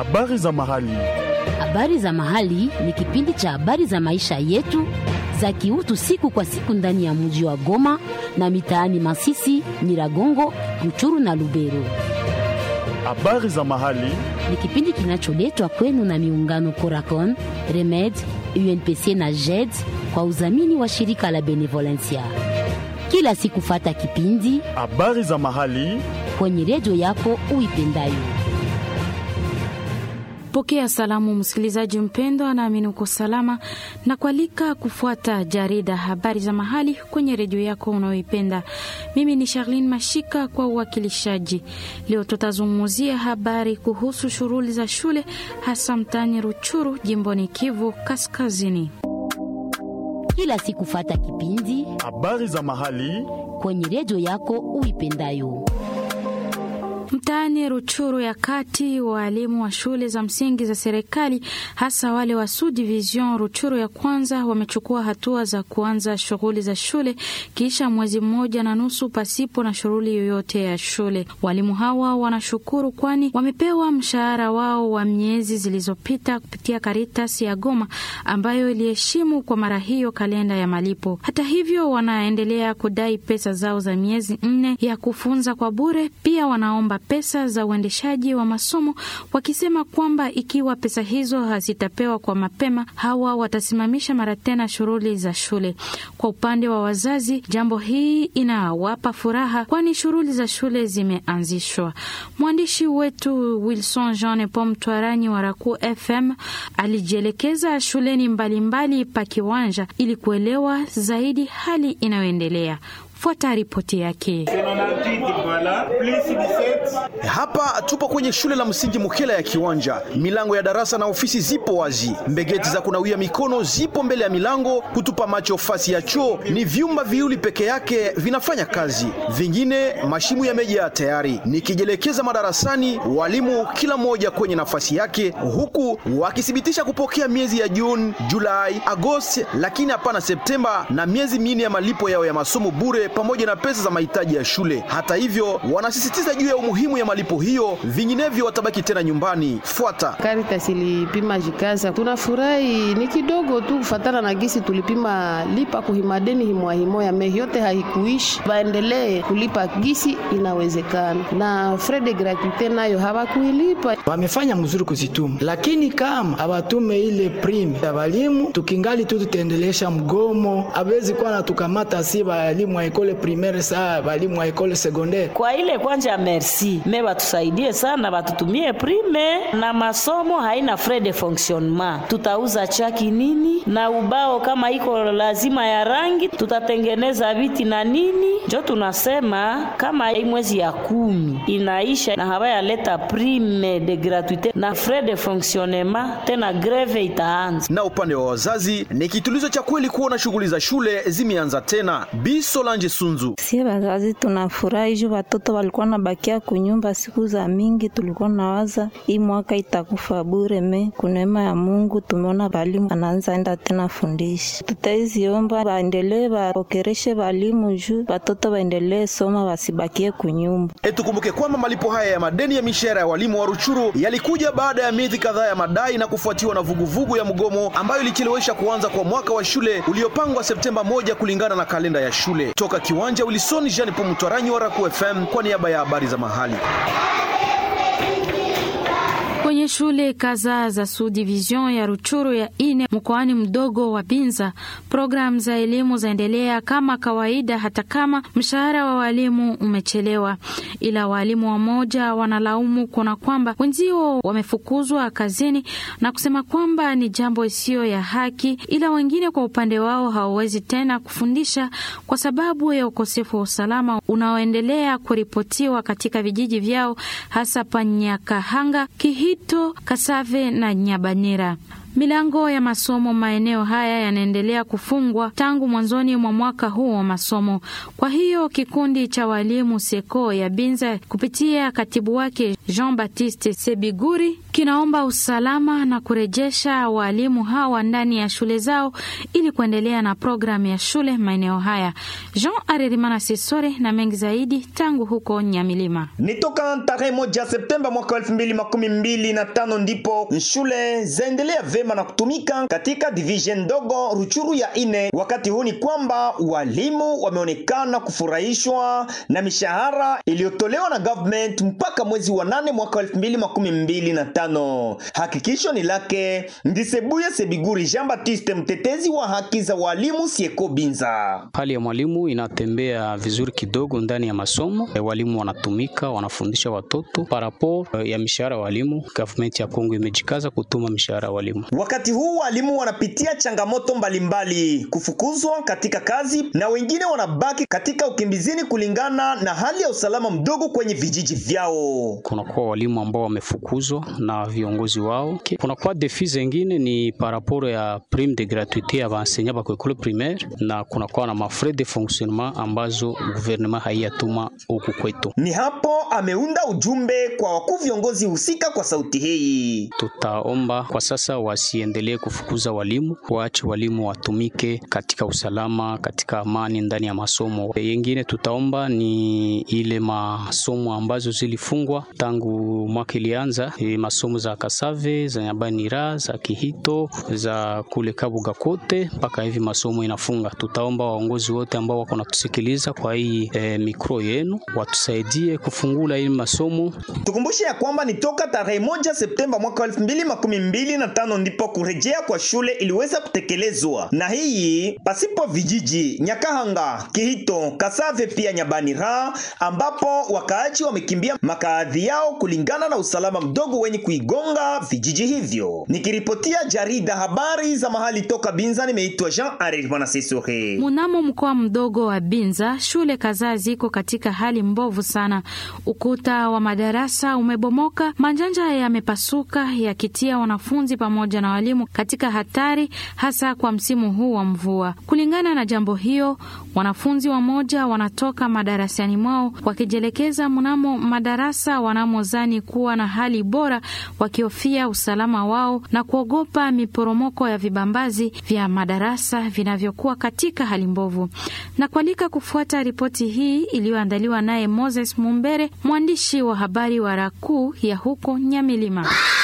Habari za mahali. Habari za mahali ni kipindi cha habari za maisha yetu za kiutu siku kwa siku ndani ya mji wa Goma na mitaani Masisi, Nyiragongo, Ruchuru na Lubero. Habari za mahali. Ni kipindi kinacholetwa kwenu na miungano Coracon, Remed, UNPC na JED kwa udhamini wa shirika la Benevolencia. Kila siku fata kipindi Habari za mahali. kwenye redio yako uipendayo. Pokea salamu msikilizaji mpendwa, naamini uko salama na kualika kufuata jarida habari za mahali kwenye redio yako unayoipenda. Mimi ni Charlene Mashika kwa uwakilishaji. Leo tutazungumzia habari kuhusu shughuli za shule hasa mtaani Ruchuru, jimboni Kivu Kaskazini. Kila siku fata kipindi Habari za mahali. kwenye redio yako uipendayo. Mtaani Ruchuru ya kati, waalimu wa shule za msingi za serikali hasa wale wa Sud Division Ruchuru ya kwanza wamechukua hatua za kuanza shughuli za shule kisha mwezi mmoja na nusu pasipo na shughuli yoyote ya shule. Walimu hawa wanashukuru kwani wamepewa mshahara wao wa miezi zilizopita kupitia Caritas ya Goma ambayo iliheshimu kwa mara hiyo kalenda ya malipo. Hata hivyo, wanaendelea kudai pesa zao za miezi nne ya kufunza kwa bure. Pia wanaomba pesa za uendeshaji wa masomo wakisema kwamba ikiwa pesa hizo hazitapewa kwa mapema, hawa watasimamisha mara tena shughuli za shule. Kwa upande wa wazazi, jambo hii inawapa furaha, kwani shughuli za shule zimeanzishwa. Mwandishi wetu Wilson Jean Pom Twaranyi wa Raku FM alijielekeza shuleni mbalimbali pa Kiwanja ili kuelewa zaidi hali inayoendelea. Fuata ripoti yake. Hapa tupo kwenye shule la msingi Mukela ya Kiwanja. Milango ya darasa na ofisi zipo wazi, mbegeti za kunawia mikono zipo mbele ya milango. Kutupa macho fasi ya choo ni vyumba viwili peke yake vinafanya kazi, vingine mashimu yamejaa tayari. Nikijielekeza madarasani, walimu kila mmoja kwenye nafasi yake, huku wakithibitisha kupokea miezi ya Juni, Julai, Agosti, lakini hapana Septemba na miezi minne ya malipo yao ya masomo bure pamoja na pesa za mahitaji ya shule. Hata hivyo, wanasisitiza juu ya umuhimu ya malipo hiyo, vinginevyo watabaki tena nyumbani. Fuata Caritas ilipima jikaza, tunafurahi ni kidogo tu kufatana na gisi tulipima lipa kuhimadeni himwahimoya me yote haikuishi, waendelee kulipa gisi inawezekana, na frais de gratuite nayo hawakuilipa. wamefanya mzuri kuzituma, lakini kama hawatume ile prime ya walimu, tukingali tu tutaendelesha mgomo. Hawezi kuwa natukamata si walimu wa ekole primaire saa walimu wa ekole secondaire. kwa ile kwanja merci me batusaidie sana, batutumie prime na masomo haina frais de fonctionnement. Tutauza chaki nini na ubao kama iko lazima ya rangi, tutatengeneza viti na nini. Njo tunasema kama hii mwezi ya kumi inaisha na hawayaleta prime de gratuite na frais de fonctionnement, tena greve itaanza. na upande wa wazazi ni kitulizo cha kweli kuona shughuli za shule zimeanza tena. Bi Solange Sunzu Sie wazazi tunafurahi juu watoto walikuwa nabakia kunyumba siku za mingi, tulikuwa nawaza hii mwaka itakufa bure. Me kuneema ya Mungu tumeona walimu anaanza enda tena fundishi. Tutaiziomba waendelee wapokereshe walimu juu watoto waendelee soma, wasibakie kunyumba. E, tukumbuke kwamba malipo haya ya madeni ya mishahara ya walimu wa Ruchuru yalikuja baada ya miezi kadhaa ya madai na kufuatiwa na vuguvugu ya mgomo ambayo ilichelewesha kuanza kwa mwaka wa shule uliopangwa Septemba moja kulingana na kalenda ya shule. Toka kiwanja Wilson Jean Pomutwaranyi wa Raku FM kwa niaba ya habari za mahali. Kwenye shule kadhaa za Sud Division ya Ruchuru ya ine mkoani mdogo wa Binza, programu za elimu zaendelea kama kawaida, hata kama mshahara wa walimu umechelewa. Ila walimu wamoja wanalaumu kuna kwamba wenzio wamefukuzwa kazini na kusema kwamba ni jambo isiyo ya haki, ila wengine kwa upande wao hawawezi tena kufundisha kwa sababu ya ukosefu wa usalama unaoendelea kuripotiwa katika vijiji vyao hasa Panyakahanga, Kihito, Kasave na Nyabanera. Milango ya masomo maeneo haya yanaendelea kufungwa tangu mwanzoni mwa mwaka huu wa masomo. Kwa hiyo kikundi cha walimu Seko ya Binza kupitia katibu wake Jean Baptiste Sebiguri kinaomba usalama na kurejesha walimu hawa ndani ya shule zao ili kuendelea na programu ya shule maeneo haya. Jean Arerimana Sesore na mengi zaidi tangu huko Nyamilima. Ni toka tarehe moja Septemba mwaka elfu mbili makumi mbili na tano ndipo shule zaendelea vema na kutumika katika division ndogo Ruchuru ya ine. Wakati huu ni kwamba walimu wameonekana kufurahishwa na mishahara iliyotolewa na government mpaka mwezi wa nane mwaka elfu mbili makumi mbili na tano. Hakikisho ni lake Ndisebuye Sebiguri Jean Baptiste, mtetezi wa haki za walimu Sieko Binza. Hali ya mwalimu inatembea vizuri kidogo ndani ya masomo. E, walimu wanatumika, wanafundisha watoto. Parapo e, ya mishahara ya walimu, government ya Kongo imejikaza kutuma mishahara ya walimu. Wakati huu walimu wanapitia changamoto mbalimbali, kufukuzwa katika kazi na wengine wanabaki katika ukimbizini kulingana na hali ya usalama mdogo kwenye vijiji vyao. Kunakuwa walimu ambao wamefukuzwa na viongozi wao. Kunakuwa defi zengine ni paraporo ya prime de gratuite ya baenseignant ba école primaire, na kunakuwa na mafrais de fonctionnement ambazo gouvernement haiyatuma huku kwetu. Ni hapo ameunda ujumbe kwa wakuu viongozi husika kwa sauti hii. Tutaomba kwa sasa wasiendelee kufukuza walimu, waache walimu watumike katika usalama, katika amani ndani ya masomo. Yengine tutaomba ni ile masomo ambazo zilifungwa tangu mwaka ilianza, e, masomo za Kasave, za Nyabanira, za Kihito, za kule Kabuga kote mpaka hivi masomo inafunga. Tutaomba waongozi wote ambao wako natusikiliza kwa hii e, mikro yenu watusaidie kufungula hii masomo. Tukumbushe ya kwamba ni toka tarehe moja Septemba mwaka elfu mbili makumi mbili na tano ndipo kurejea kwa shule iliweza kutekelezwa, na hii pasipo vijiji Nyakahanga, Kihito, Kasave pia Nyabanira, ambapo wakaaji wamekimbia makaadhi yao kulingana na usalama mdogo wenye kuigonga vijiji hivyo. Nikiripotia jarida habari za mahali toka Binza, nimeitwa Jean Arir Mwanasesore. Munamo mkoa mdogo wa Binza, shule kadhaa ziko katika hali mbovu sana. Ukuta wa madarasa umebomoka, manjanja yamepasuka, yakitia wanafunzi pamoja na walimu katika hatari, hasa kwa msimu huu wa mvua. Kulingana na jambo hiyo, wanafunzi wamoja wanatoka madarasani mwao wakijielekeza mnamo madarasa wanamozani kuwa na hali bora, wakihofia usalama wao na kuogopa miporomoko ya vibambazi vya madarasa vinavyokuwa katika hali mbovu. Na kualika kufuata ripoti hii iliyoandaliwa naye Moses Mumbere, mwandishi wa habari wa Rakuu ya huko Nyamilima.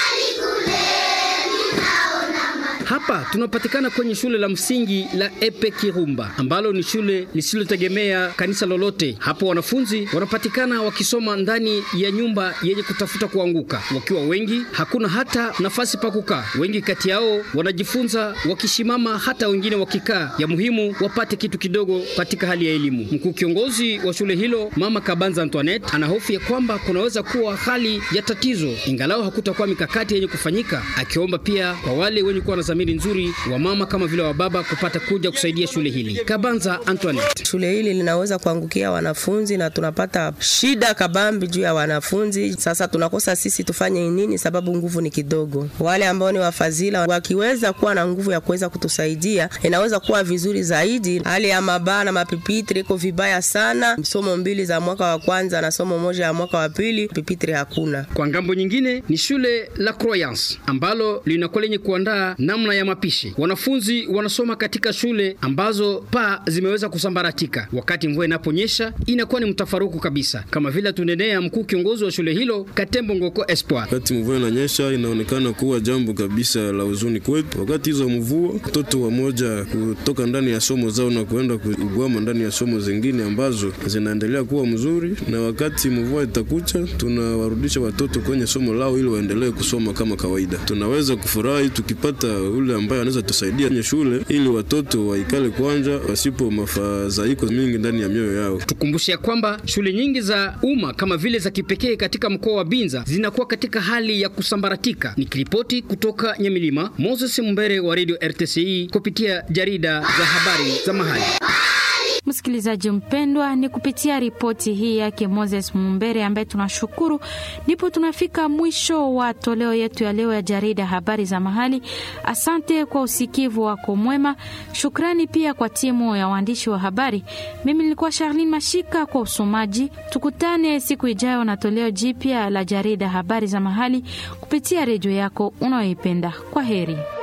Hapa tunapatikana kwenye shule la msingi la Epe Kirumba ambalo ni shule lisilotegemea kanisa lolote. Hapo wanafunzi wanapatikana wakisoma ndani ya nyumba yenye kutafuta kuanguka, wakiwa wengi, hakuna hata nafasi pa kukaa. Wengi kati yao wanajifunza wakisimama, hata wengine wakikaa. Ya muhimu wapate kitu kidogo katika hali ya elimu. Mkuu kiongozi wa shule hilo Mama Kabanza Antoinette anahofu ya kwamba kunaweza kuwa hali ya tatizo, ingalau hakutakuwa mikakati yenye kufanyika, akiomba pia kwa wale wenye kuwa na dhamiri nzuri wa mama kama vile wa baba kupata kuja kusaidia shule hili. Kabanza Antoinette: shule hili linaweza kuangukia wanafunzi na tunapata shida kabambi juu ya wanafunzi. Sasa tunakosa sisi tufanye nini? Sababu nguvu ni kidogo. Wale ambao ni wafadhila wakiweza kuwa na nguvu ya kuweza kutusaidia, inaweza kuwa vizuri zaidi. Hali ya mabaa na mapipitri iko vibaya sana, somo mbili za mwaka wa kwanza na somo moja ya mwaka wa pili, pipitri hakuna. Kwa ngambo nyingine ni shule la Croyance ambalo linakuwa lenye kuandaa namna ya mapishi. Wanafunzi wanasoma katika shule ambazo paa zimeweza kusambaratika. Wakati mvua inaponyesha inakuwa ni mtafaruku kabisa, kama vile tunenea mkuu kiongozi wa shule hilo Katembo Ngoko Espoir. Wakati mvua inanyesha inaonekana kuwa jambo kabisa la huzuni kwetu. Wakati hizo mvua, watoto wamoja kutoka ndani ya somo zao na kuenda kugwama ndani ya somo zingine ambazo zinaendelea kuwa mzuri, na wakati mvua itakucha, tunawarudisha watoto kwenye somo lao ili waendelee kusoma kama kawaida. Tunaweza kufurahi tukipata ule ambaye anaweza tusaidia kwenye shule ili watoto waikale kwanja wasipo mafadhaiko mingi ndani ya mioyo yao. Tukumbushe kwamba shule nyingi za umma kama vile za kipekee katika mkoa wa Binza zinakuwa katika hali ya kusambaratika. Nikiripoti kutoka Nyamilima, Moses Mbere wa Radio RTCI kupitia jarida za habari za mahali. msikilizaji mpendwa, ni kupitia ripoti hii yake Moses Mumbere ambaye tunashukuru, ndipo tunafika mwisho wa toleo yetu ya leo ya jarida habari za mahali. Asante kwa usikivu wako mwema. Shukrani pia kwa timu ya waandishi wa habari. Mimi nilikuwa Charlene Mashika kwa usomaji. Tukutane siku ijayo na toleo jipya la jarida habari za mahali kupitia redio yako unayoipenda. Kwa heri.